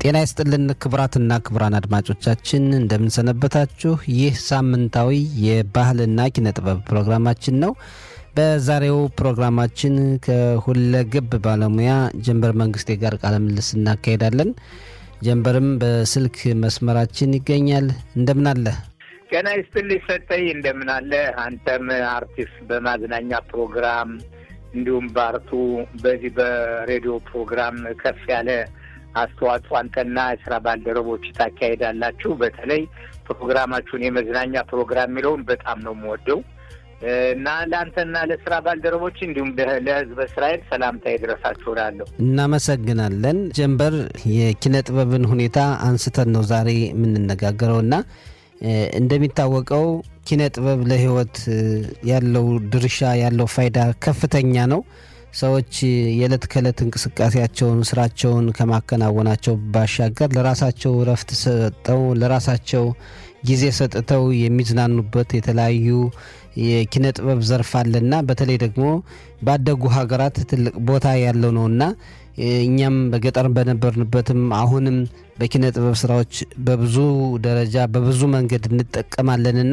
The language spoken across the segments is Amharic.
ጤና ይስጥልን ክቡራትና ክቡራን አድማጮቻችን እንደምንሰነበታችሁ። ይህ ሳምንታዊ የባህልና ኪነ ጥበብ ፕሮግራማችን ነው። በዛሬው ፕሮግራማችን ከሁለገብ ባለሙያ ጀንበር መንግስቴ ጋር ቃለ ምልልስ እናካሄዳለን። ጀንበርም በስልክ መስመራችን ይገኛል። እንደምን አለ? ጤና ይስጥልኝ ሰጠኝ፣ እንደምን አለ? አንተም አርቲስት በማዝናኛ ፕሮግራም እንዲሁም በአርቱ በዚህ በሬዲዮ ፕሮግራም ከፍ ያለ አስተዋጽኦ አንተና የስራ ባልደረቦች ታካሄዳላችሁ። በተለይ ፕሮግራማችሁን የመዝናኛ ፕሮግራም የሚለውን በጣም ነው የምወደው እና ለአንተና ለስራ ባልደረቦች እንዲሁም ለሕዝበ እስራኤል ሰላምታ ይድረሳችሁ እላለሁ። እናመሰግናለን። ጀንበር የኪነ ጥበብን ሁኔታ አንስተን ነው ዛሬ የምንነጋገረው እና እንደሚታወቀው ኪነ ጥበብ ለሕይወት ያለው ድርሻ ያለው ፋይዳ ከፍተኛ ነው። ሰዎች የዕለት ከዕለት እንቅስቃሴያቸውን ስራቸውን ከማከናወናቸው ባሻገር ለራሳቸው እረፍት ሰጠው ለራሳቸው ጊዜ ሰጥተው የሚዝናኑበት የተለያዩ የኪነ ጥበብ ዘርፍ አለና በተለይ ደግሞ ባደጉ ሀገራት ትልቅ ቦታ ያለው ነውና እኛም በገጠር በነበርንበትም አሁንም በኪነ ጥበብ ስራዎች በብዙ ደረጃ በብዙ መንገድ እንጠቀማለንና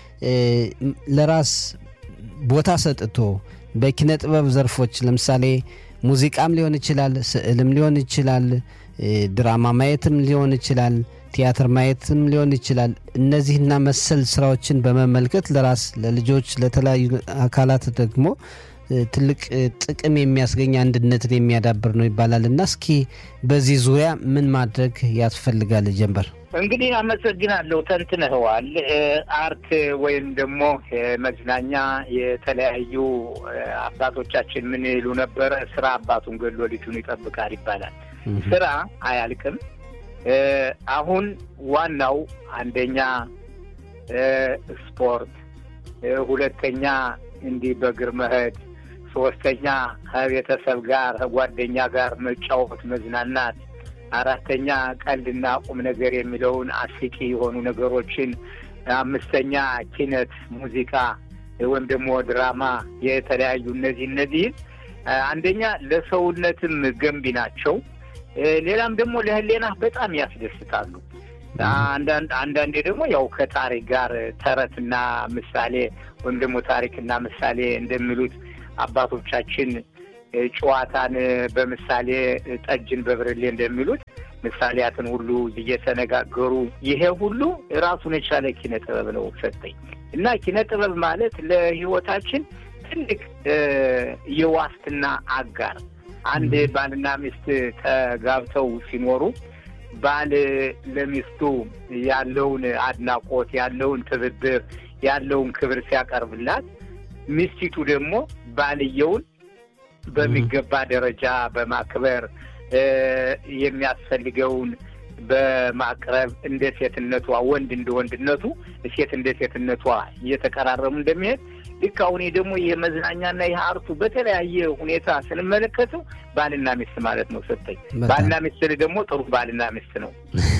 ለራስ ቦታ ሰጥቶ በኪነ ጥበብ ዘርፎች ለምሳሌ ሙዚቃም ሊሆን ይችላል፣ ስዕልም ሊሆን ይችላል፣ ድራማ ማየትም ሊሆን ይችላል፣ ቲያትር ማየትም ሊሆን ይችላል። እነዚህና መሰል ስራዎችን በመመልከት ለራስ ለልጆች፣ ለተለያዩ አካላት ደግሞ ትልቅ ጥቅም የሚያስገኝ አንድነትን የሚያዳብር ነው ይባላል እና እስኪ በዚህ ዙሪያ ምን ማድረግ ያስፈልጋል? ጀንበር እንግዲህ አመሰግናለሁ። ተንትነኸዋል። አርት ወይም ደግሞ መዝናኛ የተለያዩ አባቶቻችን ምን ይሉ ነበረ? ስራ አባቱን ገድሎ ልጁን ይጠብቃል ይባላል። ስራ አያልቅም። አሁን ዋናው አንደኛ ስፖርት፣ ሁለተኛ እንዲህ በእግር መሄድ፣ ሶስተኛ ከቤተሰብ ጋር ከጓደኛ ጋር መጫወት መዝናናት አራተኛ ቀልድና ቁም ነገር የሚለውን አስቂ የሆኑ ነገሮችን፣ አምስተኛ ኪነት፣ ሙዚቃ ወይም ደግሞ ድራማ የተለያዩ እነዚህ እነዚህን አንደኛ ለሰውነትም ገንቢ ናቸው። ሌላም ደግሞ ለሕሊና በጣም ያስደስታሉ። አንዳንዴ ደግሞ ያው ከታሪክ ጋር ተረትና ምሳሌ ወይም ደግሞ ታሪክና ምሳሌ እንደሚሉት አባቶቻችን ጨዋታን በምሳሌ ጠጅን በብርሌ እንደሚሉት ምሳሌያትን ሁሉ እየተነጋገሩ ይሄ ሁሉ ራሱን የቻለ ኪነ ጥበብ ነው ሰጠኝ እና ኪነ ጥበብ ማለት ለሕይወታችን ትልቅ የዋስትና አጋር አንድ ባልና ሚስት ተጋብተው ሲኖሩ ባል ለሚስቱ ያለውን አድናቆት ያለውን ትብብር ያለውን ክብር ሲያቀርብላት ሚስቲቱ ደግሞ ባልየውን በሚገባ ደረጃ በማክበር የሚያስፈልገውን በማቅረብ እንደ ሴትነቷ ወንድ እንደ ወንድነቱ ሴት እንደ ሴትነቷ እየተቀራረቡ እንደሚሄድ ልክ አሁን ደግሞ ይህ መዝናኛና ይህ አርቱ በተለያየ ሁኔታ ስንመለከተው ባልና ሚስት ማለት ነው። ሰጠኝ ባልና ሚስት ደግሞ ጥሩ ባልና ሚስት ነው።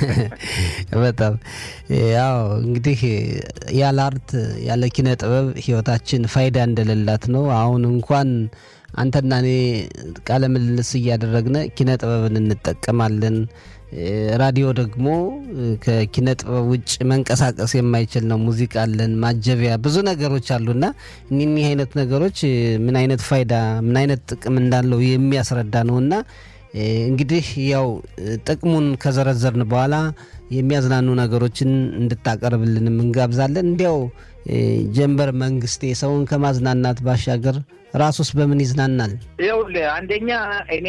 በጣም ያው እንግዲህ ያለ አርት ያለ ኪነ ጥበብ ህይወታችን ፋይዳ እንደሌላት ነው። አሁን እንኳን አንተና እኔ ቃለ ምልልስ እያደረግነ ኪነ ጥበብን እንጠቀማለን። ራዲዮ ደግሞ ከኪነ ጥበብ ውጭ መንቀሳቀስ የማይችል ነው። ሙዚቃ አለን፣ ማጀቢያ ብዙ ነገሮች አሉና እኒህ አይነት ነገሮች ምን አይነት ፋይዳ ምን አይነት ጥቅም እንዳለው የሚያስረዳ ነውና እንግዲህ ያው ጥቅሙን ከዘረዘርን በኋላ የሚያዝናኑ ነገሮችን እንድታቀርብልንም እንጋብዛለን። እንዲያው ጀንበር መንግስቴ ሰውን ከማዝናናት ባሻገር ራሱስ በምን ይዝናናል? ይኸውልህ አንደኛ እኔ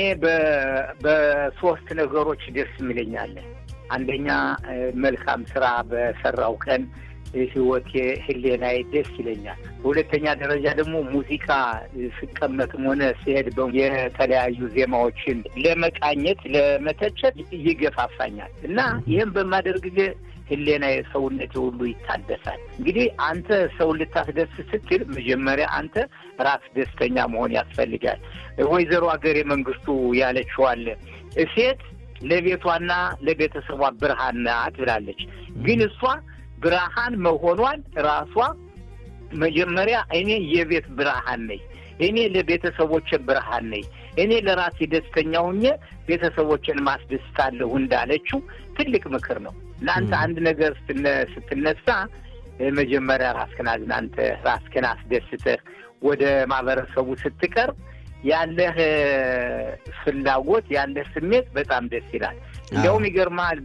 በሶስት ነገሮች ደስ የሚለኛለ። አንደኛ መልካም ስራ በሰራው ቀን ህይወቴ ህሌናዬ ደስ ይለኛል። በሁለተኛ ደረጃ ደግሞ ሙዚቃ ስቀመጥም ሆነ ሲሄድ የተለያዩ ዜማዎችን ለመቃኘት ለመተቸት ይገፋፋኛል እና ይህም በማደርግ ጊዜ ህሌና የሰውነት ሁሉ ይታደሳል። እንግዲህ አንተ ሰውን ልታስደስት ስትል መጀመሪያ አንተ ራስ ደስተኛ መሆን ያስፈልጋል። ወይዘሮ ሀገሬ መንግስቱ ያለችዋል ሴት ለቤቷና ለቤተሰቧ ብርሃን ናት ብላለች። ግን እሷ ብርሃን መሆኗን ራሷ መጀመሪያ እኔ የቤት ብርሃን ነኝ፣ እኔ ለቤተሰቦች ብርሃን ነኝ፣ እኔ ለራሴ ደስተኛ ሁኜ ቤተሰቦችን ማስደስታለሁ እንዳለችው ትልቅ ምክር ነው። ለአንተ አንድ ነገር ስትነሳ መጀመሪያ ራስህን አዝናንተህ ራስህን አስደስተህ ወደ ማህበረሰቡ ስትቀርብ ያለህ ፍላጎት ያለህ ስሜት በጣም ደስ ይላል። እንዲያውም ይገርማል።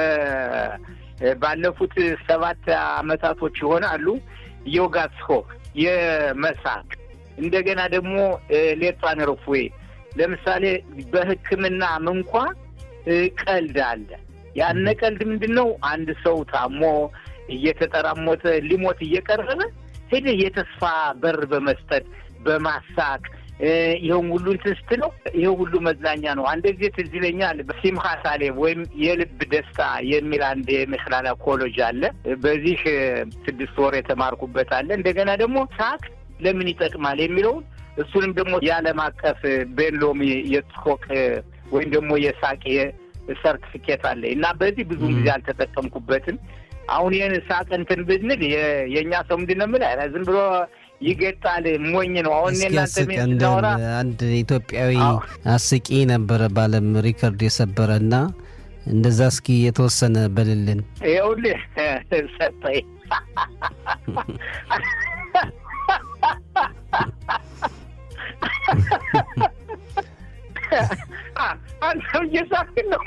ባለፉት ሰባት አመታቶች ይሆናሉ ዮጋስሆ የመሳቅ እንደገና ደግሞ ሌቷን ርፉዌ ለምሳሌ በሕክምናም እንኳ ቀልድ አለ። ያነ ቀልድ ምንድን ነው? አንድ ሰው ታሞ እየተጠራሞተ ሊሞት እየቀረበ ሄደህ የተስፋ በር በመስጠት በማሳቅ ይኸውም ሁሉ እንትን ስትለው ይኸው ሁሉ መዝናኛ ነው። አንድ ጊዜ ትዝ ይለኛል በሲምሃ ሳሌም ወይም የልብ ደስታ የሚል አንድ የምክላላ ኮሌጅ አለ። በዚህ ስድስት ወር የተማርኩበት አለ። እንደገና ደግሞ ሳቅ ለምን ይጠቅማል የሚለውን እሱንም ደግሞ የዓለም አቀፍ ቤንሎሚ የስኮክ ወይም ደግሞ የሳቅ ሰርቲፊኬት አለ እና በዚህ ብዙ ጊዜ አልተጠቀምኩበትም። አሁን ይህን ሳቅ እንትን ብንል የእኛ ሰው ምንድን ነው የምልህ ዝም ብሎ ይገጣል፣ ሞኝ ነው። አሁን እናንተ ስናወራ አንድ ኢትዮጵያዊ አስቂ ነበረ በዓለም ሪከርድ የሰበረ እና እንደዛ እስኪ የተወሰነ በልልን። ይኸውልህ ሰጠኝ አንተም እየሳቅን ነው።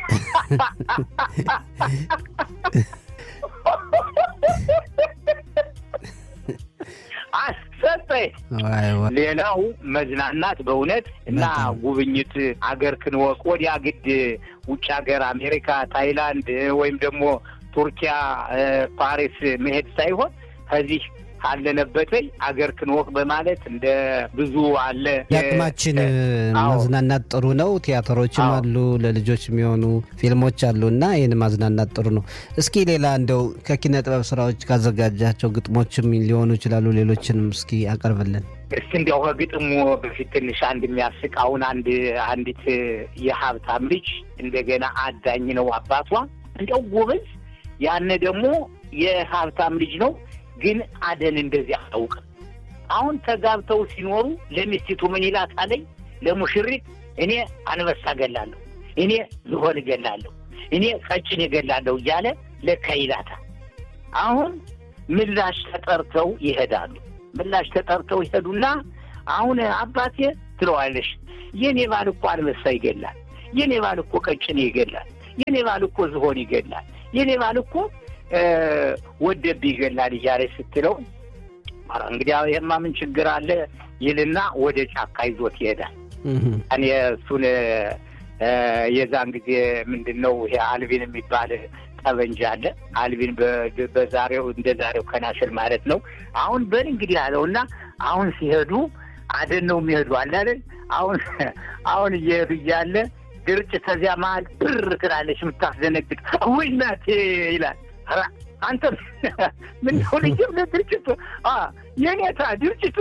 ሰጠኝ። ሌላው መዝናናት በእውነት እና ጉብኝት አገር ክንወቅ ወዲያ ግድ ውጭ ሀገር አሜሪካ፣ ታይላንድ ወይም ደግሞ ቱርኪያ፣ ፓሪስ መሄድ ሳይሆን ከዚህ አለነበተኝ አገር ክንወቅ በማለት እንደ ብዙ አለ። የአቅማችን ማዝናናት ጥሩ ነው። ቲያትሮችም አሉ፣ ለልጆች የሚሆኑ ፊልሞች አሉ እና ይህን ማዝናናት ጥሩ ነው። እስኪ ሌላ እንደው ከኪነ ጥበብ ስራዎች ካዘጋጃቸው ግጥሞችም ሊሆኑ ይችላሉ፣ ሌሎችንም እስኪ አቀርብልን። እስቲ እንዲያው ከግጥሙ በፊት ትንሽ አንድ የሚያስቅ አሁን አንድ አንዲት የሀብታም ልጅ እንደገና አዳኝ ነው አባቷ እንዲያው ጎበዝ፣ ያነ ደግሞ የሀብታም ልጅ ነው ግን አደን እንደዚህ አያውቅም። አሁን ተጋብተው ሲኖሩ ለሚስቲቱ ምን ይላት አለኝ ለሙሽሪት እኔ አንበሳ እገላለሁ፣ እኔ ዝሆን እገላለሁ፣ እኔ ቀጭን እገላለሁ እያለ ለካ ይላታል። አሁን ምላሽ ተጠርተው ይሄዳሉ። ምላሽ ተጠርተው ይሄዱና አሁን አባቴ ትለዋለሽ፣ የኔ ባል እኮ አንበሳ ይገላል፣ የኔ ባል እኮ ቀጭን ይገላል፣ የኔ ባል እኮ ዝሆን ይገላል፣ የኔ ባል እኮ ወደብ ይገላል እያለች ስትለው ኧረ እንግዲህ ይሄማ ምን ችግር አለ ይልና ወደ ጫካ ይዞት ይሄዳል። እኔ እሱን የዛን ጊዜ ምንድን ነው ይሄ አልቢን የሚባል ጠበንጃ አለ። አልቢን በዛሬው እንደ ዛሬው ከናሽል ማለት ነው። አሁን በል እንግዲህ አለው እና አሁን ሲሄዱ አደን ነው የሚሄዱ አለ አይደል? አሁን አሁን እየሄዱ እያለ ድርጭ ተዚያ መሀል ብር ትላለች የምታስደነግጥ ወይ እናቴ ይላል። አንተ ምን ሆነ? ድርጅቱ የኔታ ድርጅቱ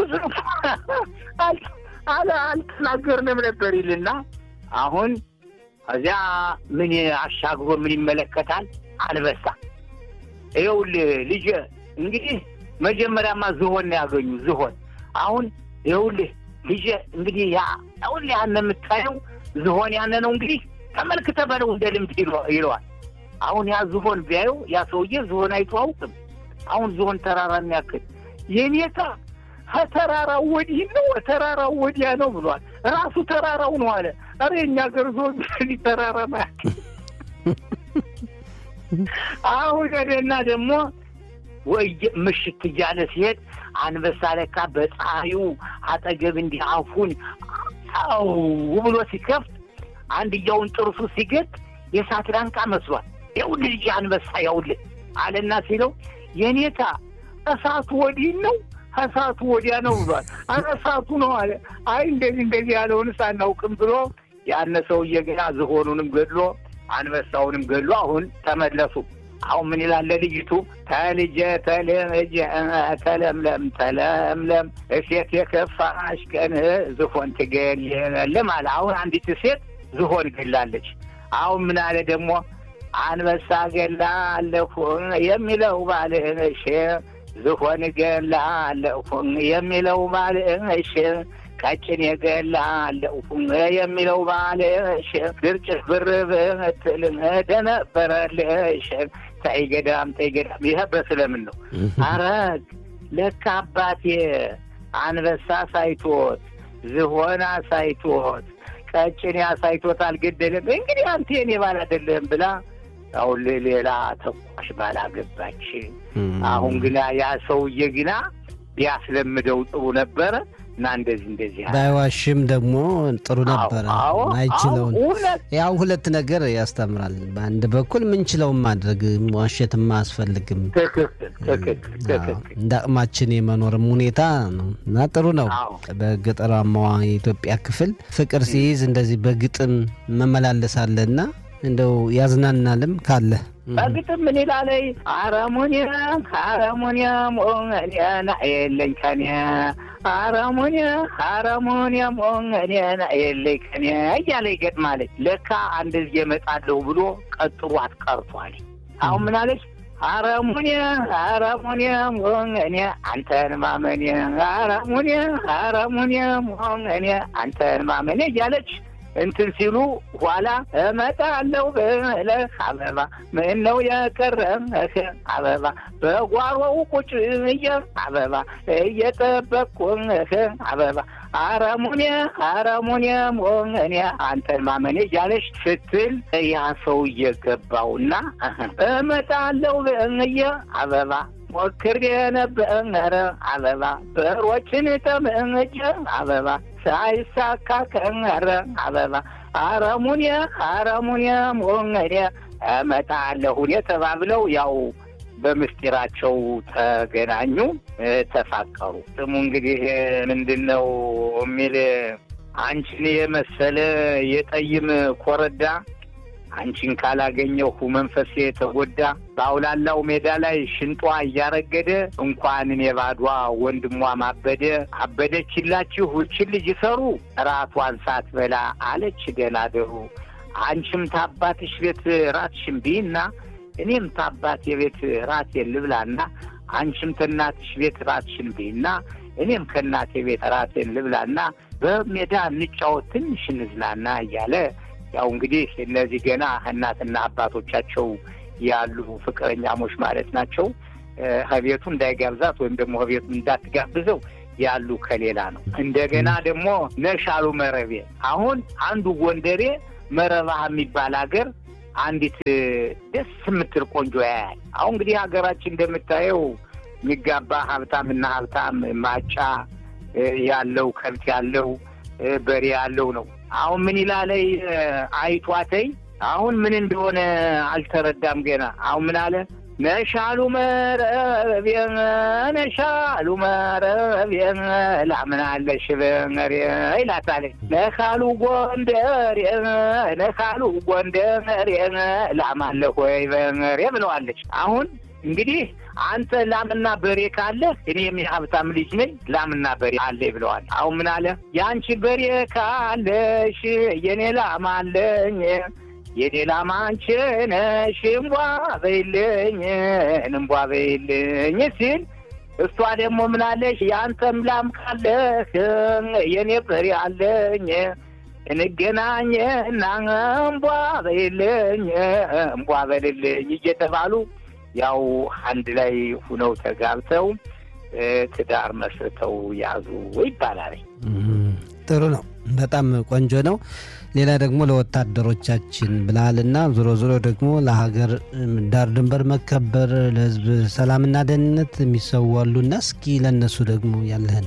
አለ አልተናገርንም ነበር ይልና አሁን እዚያ ምን አሻግሮ ምን ይመለከታል? አንበሳ። ይኸውልህ ልጄ እንግዲህ መጀመሪያማ ዝሆን ነው ያገኙ ዝሆን። አሁን ይኸውልህ ልጄ እንግዲህ ያ ይኸውልህ ያነ የምታየው ዝሆን ያነ ነው እንግዲህ ተመልክተህ በለው እንደ ልምድ ይለዋል። አሁን ያ ዝሆን ቢያየው ያ ሰውዬ ዝሆን አይቶ አውቅም። አሁን ዝሆን ተራራ የሚያክል የኔታ ከተራራው ወዲህ ነው ተራራው ወዲያ ነው ብሏል። ራሱ ተራራው ነው አለ። ኧረ የእኛ ሀገር ዝሆን ተራራ ማያክል አሁን ወደና ደግሞ ወይ ምሽት እያለ ሲሄድ አንበሳ ለካ በፀሐዩ አጠገብ እንዲህ አፉን አው ብሎ ሲከፍት አንድያውን ጥርሱ ሲገጥ የእሳት ላንቃ መስሏል። ይኸውልህ ልጅ አንበሳ ያውልህ አለና ሲለው የኔታ እሳቱ ወዲህ ነው እሳቱ ወዲያ ነው ብሏል። አረ እሳቱ ነው አለ። አይ እንደዚህ እንደዚህ ያለውን ሳናውቅም ብሎ ያነ ሰውዬ ገና ዝሆኑንም ገድሎ አንበሳውንም ገድሎ አሁን ተመለሱ። አሁን ምን ይላል ለልጅቱ ተልጀ ተልጀ ተለምለም ተለምለም እሴት የከፋሽ ቀን ዝሆን ትገል አለ። አሁን አንዲት ሴት ዝሆን ገላለች። አሁን ምን አለ ደግሞ አንበሳ ገላለሁ የሚለው ባልሽ ዝሆን ገላለሁ የሚለው ባልሽ ቀጭን የገላለሁ የሚለው ባልሽ ድርጭት ብር ብትል ደነበረልሽ ተይ ገዳም ተይ ገዳም። ይህ በስለምን ነው። አረግ ለካ አባቴ አንበሳ ሳይቶት ዝሆና ሳይቶት ቀጭን ሳይቶት አልገደለም። እንግዲህ አንተ የኔ ባል አይደለም ብላ አሁን ሌላ ተኳሽ ባላገባች። አሁን ግና ያ ሰውዬ ግና ቢያስለምደው ጥሩ ነበረ እና እንደዚህ እንደዚህ ባይዋሽም ደግሞ ጥሩ ነበረ። አይችለውን ያው ሁለት ነገር ያስተምራል። በአንድ በኩል ምንችለውን ማድረግ ዋሸትም አያስፈልግም። እንደ አቅማችን የመኖርም ሁኔታ ነው እና ጥሩ ነው። በገጠራማዋ የኢትዮጵያ ክፍል ፍቅር ሲይዝ እንደዚህ በግጥም መመላለሳለና እንደው ያዝናናልም ካለ በግጥም ምን ይላለይ አረሙኒያም አረሙኒያም ኦንገኔና የለኝ ከኔ አረሙኒያ አረሙኒያም ኦንገኔና የለኝ ከኔ እያለ ይገጥማለች። ለካ አንድ ጊዜ እመጣለሁ ብሎ ቀጥሮ አትቀርቷል። አሁን ምን አለች? አረሙኒያ አረሙኒያ ሞንገኔ አንተን ማመኔ አረሙኒያ አረሙኒያ ሞንገኔ አንተን ማመኔ እያለች እንትን ሲሉ ኋላ እመጣለሁ ብለህ አበባ ምን ነው የቀረህ አበባ በጓሮው ቁጭ ብዬ አበባ እየጠበቅኩህ አበባ አረሙኔ አረሙኔ ሞኔ አንተን ማመኔ እያለች ስትል ያ ሰው እየገባውና እመጣለሁ ብዬ አበባ ሞክሬ ነበረ አበባ በሮችን ጠምጄ አበባ ሳይሳካ ቀረ አበባ አረሙኔ አረሙኔ ሞኔ እመጣለሁ ተባብለው ያው በምስጢራቸው ተገናኙ፣ ተፋቀሩ። ስሙ እንግዲህ ምንድን ነው የሚል አንቺን የመሰለ የጠይም ኮረዳ አንቺን ካላገኘሁ መንፈሴ ተጎዳ። በአውላላው ሜዳ ላይ ሽንጧ እያረገደ እንኳን እኔ ባዷ ወንድሟ ማበደ። አበደችላችሁ እችን ልጅ ሰሩ ራቷን ሳትበላ አለች ደናደሩ። አንቺም ታባትሽ ቤት ራትሽን ብይና እኔም ታባት የቤት ራቴን ልብላና አንቺም ከእናትሽ ቤት ራትሽን ብይና እኔም ከእናቴ ቤት ራቴን ልብላና በሜዳ እንጫወት ትንሽ እንዝናና እያለ ያው እንግዲህ እነዚህ ገና እናትና አባቶቻቸው ያሉ ፍቅረኛሞች ማለት ናቸው። ከቤቱ እንዳይጋብዛት ወይም ደግሞ ከቤቱ እንዳትጋብዘው ያሉ ከሌላ ነው። እንደገና ደግሞ ነሻሉ መረቤ አሁን አንዱ ጎንደሬ መረባህ የሚባል ሀገር አንዲት ደስ የምትል ቆንጆ ያያል። አሁን እንግዲህ ሀገራችን እንደምታየው የሚጋባ ሀብታምና ሀብታም ማጫ ያለው ከብት ያለው በሬ ያለው ነው። አሁን ምን ይላለይ አይቷተይ አሁን ምን እንደሆነ አልተረዳም ገና። አሁን ምን አለ ነሻሉ መረቤ ነሻሉ መረቤ ላምናለሽ በመሬ ይላታለ ነካሉ ጎንደሬ ነካሉ ጎንደሬ ላማለሁ ወይ በመሬ ብለዋለች። አሁን እንግዲህ አንተ ላምና በሬ ካለ እኔም የሀብታም ልጅ ነኝ ላምና በሬ አለ ብለዋል። አሁን ምን አለ የአንቺ በሬ ካለሽ የኔ ላም አለኝ የኔ ላም አንቺ ነሽ እምቧ በይልኝ እምቧ በይልኝ ሲል እሷ ደግሞ ምናለሽ የአንተም ላም ካለህ የኔ በሬ አለኝ እንገናኝና እምቧ በይልኝ እምቧ በልልኝ እየተባሉ ያው አንድ ላይ ሁነው ተጋብተው ትዳር መስርተው ያዙ ይባላል። ጥሩ ነው። በጣም ቆንጆ ነው። ሌላ ደግሞ ለወታደሮቻችን ብልሃልና ዞሮ ዞሮ ደግሞ ለሀገር ዳር ድንበር መከበር ለሕዝብ ሰላምና ደህንነት የሚሰዋሉና እስኪ ለእነሱ ደግሞ ያለህን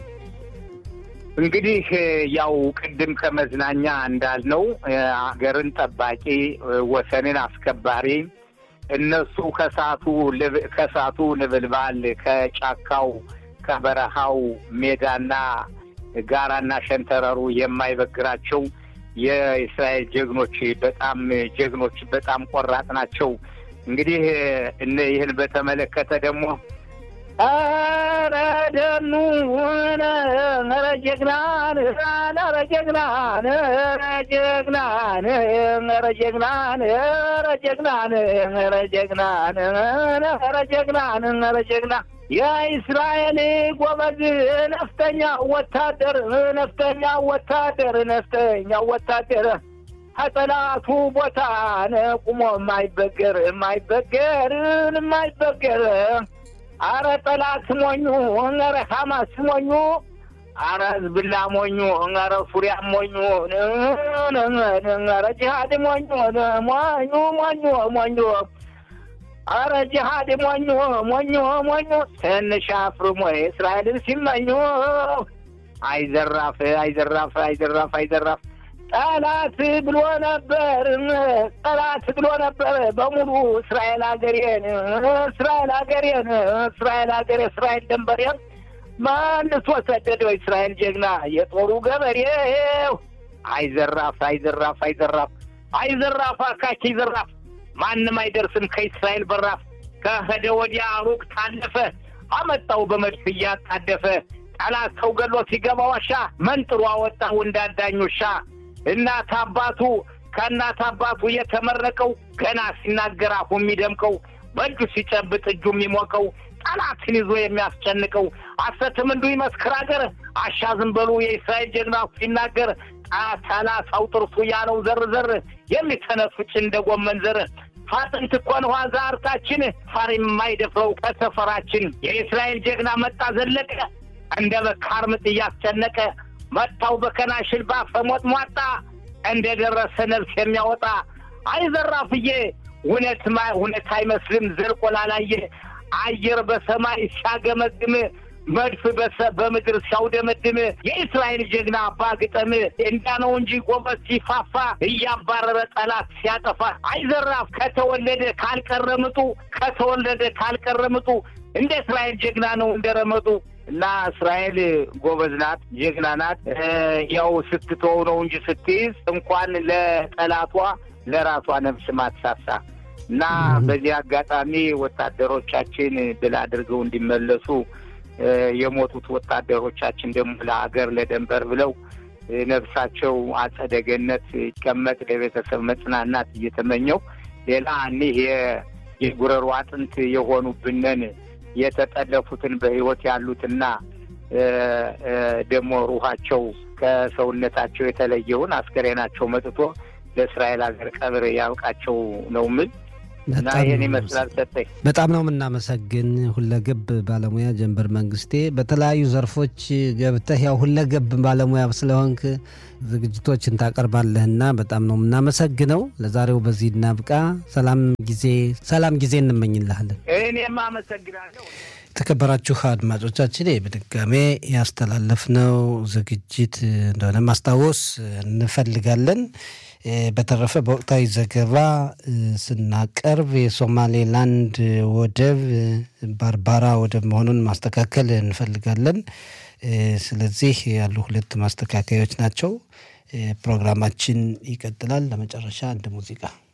እንግዲህ ያው ቅድም ከመዝናኛ እንዳልነው ሀገርን ጠባቂ ወሰንን አስከባሪ እነሱ ከሳቱ ከሳቱ ንብልባል ከጫካው ከበረሃው ሜዳና ጋራና ሸንተረሩ የማይበግራቸው የእስራኤል ጀግኖች በጣም ጀግኖች በጣም ቆራጥ ናቸው። እንግዲህ ይህን በተመለከተ ደግሞ ኧረ ደኑ ኧረ ጀግናን ኧረ ጀግናን ኧረ ጀግናን ኧረ ጀግናን ኧረ ጀግናን ኧረ ጀግናን ኧረ ጀግናን ኧረ ጀግና የእስራኤል ጎበዝ ነፍጠኛ ወታደር ነፍጠኛ ወታደር ነፍጠኛ ወታደር ከጠላቱ ቦታ ቁሞ የማይበገር የማይበገር የማይበገር አረ ጠላት ሞኙ ኧረ ሐማስ ሞኙ አረ ህዝብላ ሞኙ ኧረ ሱሪያ ሞኙ ኧረ ጅሃድ ሞኙ ሞኙ ሞኙ ሞኙ አረ ጅሃድ ሞኙ ሞኙ ሞኙ ትንሽ አፍርሞ እስራኤልን ሲመኙ አይዘራፍ አይዘራፍ አይዘራፍ አይዘራፍ ጠላት ብሎ ነበር ጠላት ብሎ ነበር በሙሉ እስራኤል ሀገሬን እስራኤል ሀገሬን እስራኤል ሀገሬ እስራኤል ደንበሬን መልሶ ሰደደው እስራኤል ጀግና የጦሩ ገበሬው አይዘራፍ አይዘራፍ አይዘራፍ አይዘራፍ አካኪ ዘራፍ ማንም አይደርስም ከእስራኤል በራፍ ከሄደ ወዲያ ሩቅ ታለፈ አመጣው በመድፍ እያጣደፈ ጠላት ሰው ገሎ ሲገባ ዋሻ መንጥሮ አወጣው እንዳዳኝ ውሻ እናት አባቱ ከእናት አባቱ የተመረቀው ገና ሲናገር አፉ የሚደምቀው በእጁ ሲጨብጥ እጁ የሚሞቀው ጠላትን ይዞ የሚያስጨንቀው አሰትም እንዱ ይመስክር አገር አሻ ዝም በሉ የእስራኤል ጀግና ሲናገር ሰላሳው ጥርሱ ያለው ዘር ዘር የሚተነፍጭ እንደ ጎመን ዘር አጥንት እኮ ነው ዛርታችን ፋር የማይደፍረው ከሰፈራችን የእስራኤል ጀግና መጣ ዘለቀ እንደ በካር ምጥ እያስጨነቀ መታው በከናሽል ባፈሞጥ ሟጣ እንደ ደረሰ ነፍስ የሚያወጣ አይዘራፍዬ እውነት እውነት አይመስልም ዘልቆ ላላየ አየር በሰማይ ሲያገመግም መድፍ በምድር ሲያውደመድም የእስራኤል ጀግና አባ ግጠም እንዳ ነው እንጂ ጎበዝ ሲፋፋ እያባረረ ጠላት ሲያጠፋ አይዘራፍ ከተወለደ ካልቀረምጡ ከተወለደ ካልቀረምጡ እንደ እስራኤል ጀግና ነው እንደረመጡ እና እስራኤል ጎበዝ ናት፣ ጀግና ናት። ያው ስትተው ነው እንጂ ስትይዝ እንኳን ለጠላቷ ለራሷ ነፍስ ማትሳሳ እና በዚህ አጋጣሚ ወታደሮቻችን ድል አድርገው እንዲመለሱ የሞቱት ወታደሮቻችን ደግሞ ለሀገር ለደንበር ብለው ነፍሳቸው አጸደ ገነት ይቀመጥ ለቤተሰብ መጽናናት እየተመኘው ሌላ እኒህ የጉረሮ አጥንት የሆኑብንን የተጠለፉትን በሕይወት ያሉትና ደግሞ ሩሃቸው ከሰውነታቸው የተለየውን አስከሬናቸው መጥቶ ለእስራኤል ሀገር ቀብር ያብቃቸው ነው ምል እና ይህን ይመስላል። ሰጠኝ በጣም ነው የምናመሰግን ሁለገብ ባለሙያ ጀንበር መንግስቴ። በተለያዩ ዘርፎች ገብተህ ያው ሁለገብ ባለሙያ ስለሆንክ ዝግጅቶችን ታቀርባለህና በጣም ነው የምናመሰግነው። ለዛሬው በዚህ እናብቃ። ሰላም ጊዜ ሰላም ጊዜ እንመኝልሃለን። እኔም አመሰግናለሁ። የተከበራችሁ አድማጮቻችን በድጋሜ ያስተላለፍነው ዝግጅት እንደሆነ ማስታወስ እንፈልጋለን። በተረፈ በወቅታዊ ዘገባ ስናቀርብ የሶማሌላንድ ወደብ ባርባራ ወደብ መሆኑን ማስተካከል እንፈልጋለን። ስለዚህ ያሉ ሁለት ማስተካከያዎች ናቸው። ፕሮግራማችን ይቀጥላል። ለመጨረሻ አንድ ሙዚቃ